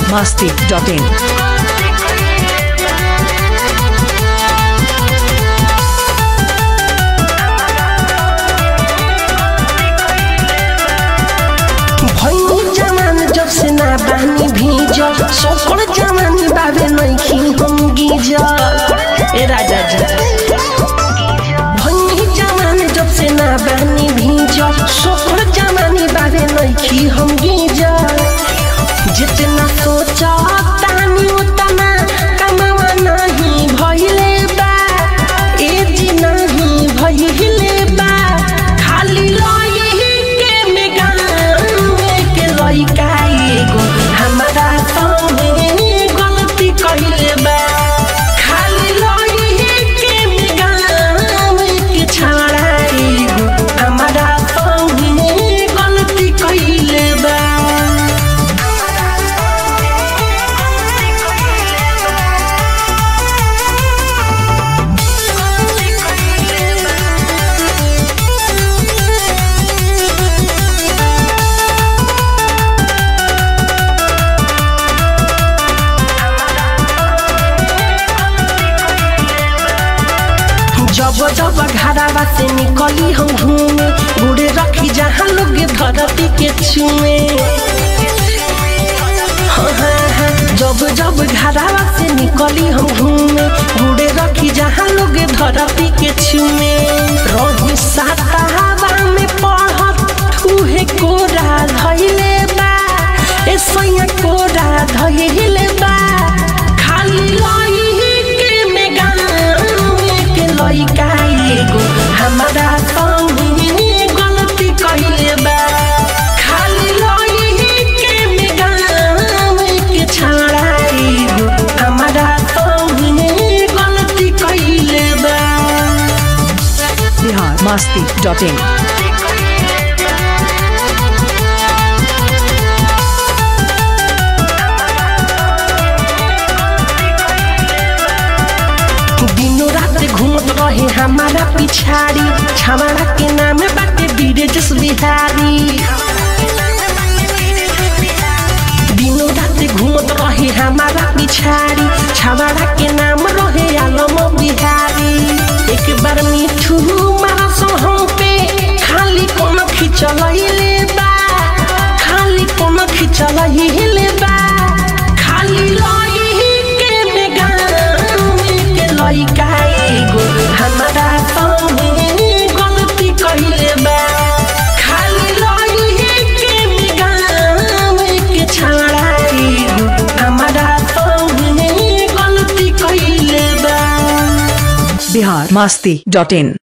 biharmasti.in भैनी जवान जब से ना बानी भीजल सोकड़ जवानी बाबे नइखी हम गीजल ए राजा जी भैनी जवान जब से ना बानी भीजल सोकड़ जवानी बाबे नइखी हम गीजल जितना सोचा तानी उतना कमावा नहीं भइले बा ए जी नहीं भइले बा खाली लई के मेगान के लइका एगो हमरा संगे गलती कइले बा खाली लई के मेगान के छाड़ा एगो हमरा संगे गलती कइले बा जब जब घरावा से निकली हम घूमे गुड़े रखी जहाँ लोग धरती के छुए हाँ, हाँ, हाँ। जब जब घरावा से निकली हम घूमे गुड़े रखी जहाँ लोग धरती के छुए रही सातावा में पढ़त उहे कोरा धैले बा ए सैया कोरा धैले बा खाली लई के मेगान के लइका एगो हमरा संगे गलती कइले बा खाली लई के मेगान के छाड़ा एगो हमरा संगे गलती कइले बा biharmasti.in दिनो रात घूमत रहे हमारा पिछाड़ी छमाड़ा के नाम बाटे बीरजस बिहारी दिनो रात घूमत रहे हमारा पिछाड़ी छमाड़ा के नाम रहे आलम बिहारी एक बार मिठू मारा हम पे खाली कोनो खिचलैले बा खाली कोनो खिचलैले बा खाली लई के मेगान के लइका एगो हमरा संगे गलती कइले बा खाली लई के मेगान के छाड़ा एगो हमरा संगे गलती कइले बा biharmasti.in